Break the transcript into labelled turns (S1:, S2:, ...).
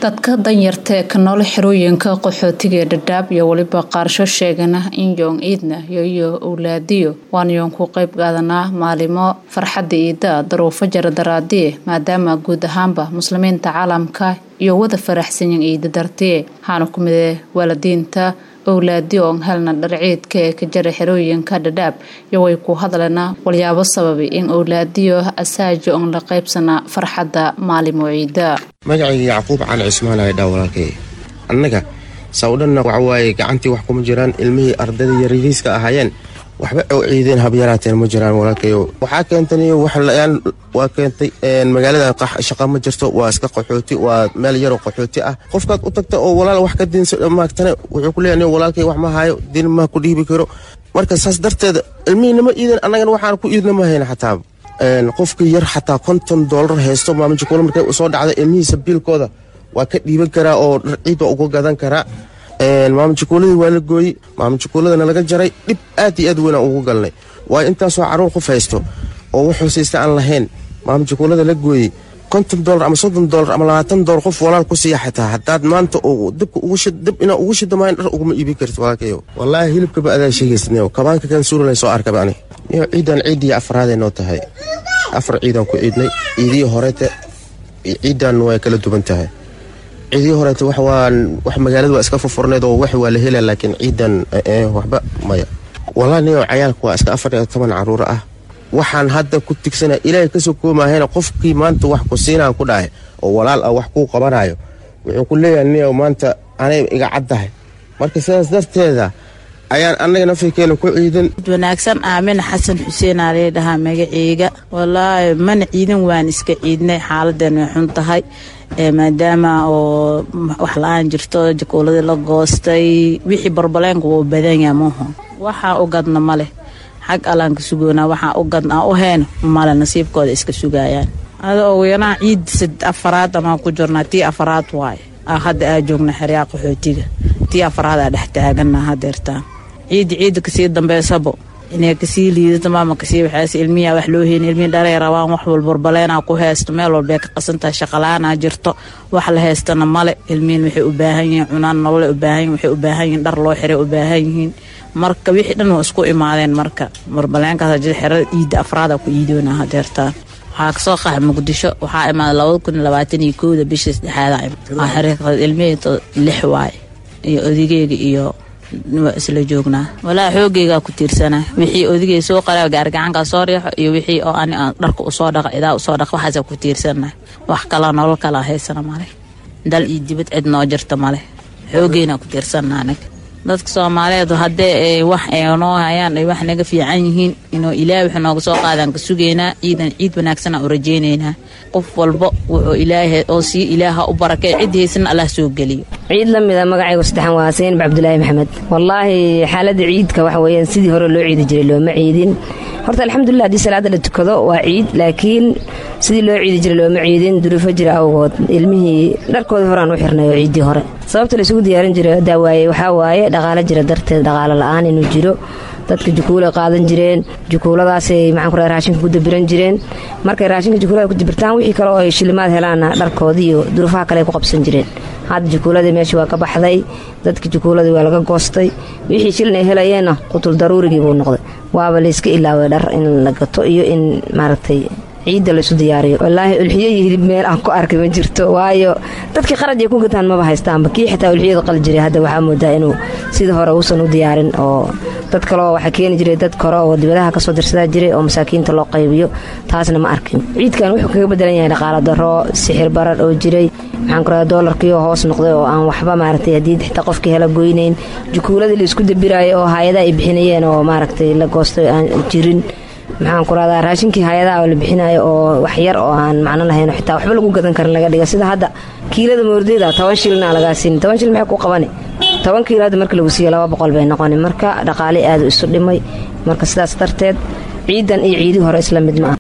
S1: dadka danyarta ee ka nool xerooyinka qaxootiga ee dhadhaab iyo weliba qaarsho sheegana in yoong ciidna yoyo owlaadiyo waan yoon ku qayb qaadanaa maalimo farxadda iida daruufo jaradaraadie maadaama guud ahaanba muslimiinta caalamka iyo wada faraxsanyin iida dartiye waxaana ku mide waalidiinta owlaadiyo oon helna dharciidka ee ka jara xerooyinka dhadhaab iyo way ku hadlana walyaabo sababay in owlaadiyo asaaji oon la qaybsana farxadda maalimo ciida
S2: magacayga yacquub cali cismaan aydhaa walaalkay annaga sawdhanna waxawaaye gacantii wax kuma jiraan ilmihii ardayda yariiriiska ahaayeen waxba oo ciideen habyaraateen ma jiraan walaalkayo waxaa keentaniyo waxlayaan waa keentay magaalada shaqa ma jirto waa iska qaxooti waa meel yaroo qaxooti ah qofkaad u tagta oo walaal wax ka diinsa maagtane wuxuu ku leeyahay walaalkay wax ma haayo diin ma ku dhiibi karo marka saas darteeda ilmihiinama iidan annagana waxaan ku iidna ma hayna xataa qofkii yar xataa konton doolar haysto maamijikula markay usoo dhacda ilmihiisa biilkooda waa ka dhiiban karaa oo ciid waa uga gadan karaa maamijikuuladii waa la gooyey maamijikuuladana laga jaray dhib aad iyo aad weynaan ugu galnay waayo intaasoo caruur qof haysto oo wax hoosaysta aan lahayn maamijikuulada la gooyey konton dolar ama soddon dolar ama labaatan dolar qof walaal ku siiya xataa haddaad maanta dib inaa ugu shidamayn dhar uguma iibin kartid walaalkayo wallaahi hilibkaba adaa sheegaysniyo kabaanka kan suuralay soo arkaba ani niyo ciidan ciiddii afraaday noo tahay afar ciidaan ku ciidnay ciidihii horeete ciidan way kala duwan tahay ciidihii horeete wax magaalada waa iska furfurneed oo wax waa la hela laakiin ciidan waxba maya wallaahi niyo cayaalka waa iska afar iyo toban caruur ah waxaan hadda ku tigsana ilaahay kasoo koomahayna qofkii maanta wax ku siinaan ku dhahay oo walaal ah wax kuu qabanayo wuxuu ku leeyahay niyo maanta anay iga caddahay marka sidaas darteeda ayaan annaga nafirkeena ku ciidan
S3: wanaagsan aamina xasan xuseen aa lee dhahaa magaceyga wallaahi mana ciidan waan iska ciidnay xaaladan way xun tahay maadaama oo wax la-aan jirto jakuuladii la goostay wixii barbaleenka wuu badanyaa maho waxaa u gadna maleh xag allaan ka sugoonaa waxaa u gadna u heyna male nasiibkooda iska sugayaan ada owyanaha ciid afaraad amaa ku jirnaa tii afaraad waaye hadda aa joogna xeryaa qaxootiga tii afaraad aa dhex taagana hadeertaan ciidda ciidda kasii dambeysabo inay kasii liidata maama kasii waxaas ilmiyaa wax loo heyni ilmihii dhalay rabaan wax walbarbaleenaa ku haysto meel walbay ka qasantahay shaqalaanaa jirto wax la haystana male ilmihin waxay u baahan yihiin cunaan nololay u baahan yihin waxay u baahan yihiin dhar loo xiray u baahan yihiin marka wixii dhan waa isku imaadeen marka barbaleenkaas xerada ciidda afraada ku iidoona hadeertaan waxaa kasoo qaxa muqdisho waxaa imaaday labada kun labaatan iyo kowda bishii saddexaada ilmihii lix waaye iyo odigeyga iyo waa isla joognaa walaa xoogeygaa ku tiirsana wixii odigey soo qara gaargacankaa soo riixo iyo wixii oo ani aan dharka usoo dhaqa idaa usoo dhaqa waxaasa ku tiirsana wax kalaa nolol kalaa haysana male dal iyo dibad cid noo jirta male xoogeynaa ku tiirsana anaga dadka soomaaliyeed haddee wax ay noo hayaan ay wax naga fiican yihiin inuu ilaahay wax nooga soo qaadaan ka sugaynaa ciidan ciid wanaagsanaa u rajaynaynaa qof walba wuxuu ilaahay oo sii ilaaha u barakay cid haysana allah soo geliyo
S4: ciid la mida magacaygu saddexan waa saynab cabdulaahi maxamed wallaahi xaaladda ciidka waxa weeyaan sidii hore loo ciidi jiray looma ciidin horta alxamdulilah haddii salaada la tukado waa ciid laakiin sidii loo ciidi jiray looma ciidin duruufo jira awgood ilmihii dharkoodii horeaan u xirnay oo ciiddii hore sababta la isugu diyaarin jiray daawaaye waxaa waaye dhaqaalo jira darteed dhaqaalo la-aan inuu jiro dadka jukuulay qaadan jireen jukuuladaasay maxaan ku rahay raashinka ku dabiran jireen markay raashinka jukuulada ku dabirtaan wixii kale oo ay shilimaad helaanna dharkoodii iyo duruufaha kale ay ku qabsan jireen hadda jukuuladii meeshii waa ka baxday dadka jukuuladii waa laga goostay wixii shilin ay helayeenna qutul daruurigii buu noqday waaba layska ilaaway dhar in la gato iyo in maaragtay ciidda laysu diyaariyo wallaahi ulxiyo iyo hilib meel aan ku arkay ma jirto waayo dadkii qaraj ay ku gataan maba haystaanba kii xitaa ulxiyada qali jiray hadda waxaa moodaa inuu sida hore uusan u diyaarin oo dad kaleo waxaa keeni jiray dad kore oo dibadaha kasoo dirsadaa jiray oo masaakiinta loo qaybiyo taasna ma arkin ciidkan wuxuu kaga bedelan yahay dhaqaalo daro sixir barar oo jiray maxaan ku raha doolarkiioo hoos noqday oo aan waxba maaragtay haddii xitaa qofkii hela goynayn jukuuladii la isku dabiraayay oo hay-adaha ay bixinayeen oo maaragtay la goostay aan jirin maxaan ku rahdaa raashinkii hay-adaha oo la bixinayo oo wax yar oo aan macno lahayn xitaa waxba lagu gadan karin laga dhiga sida hadda kiilada moordeyda toban shilina lagaa siin toban shil maxay ku qabani toban kiilo hadda marka lagu siiyo laba boqol bay noqoni marka dhaqaale aadu isu dhimay marka sidaas darteed ciidan iyo ciidii hore isla mid ma ah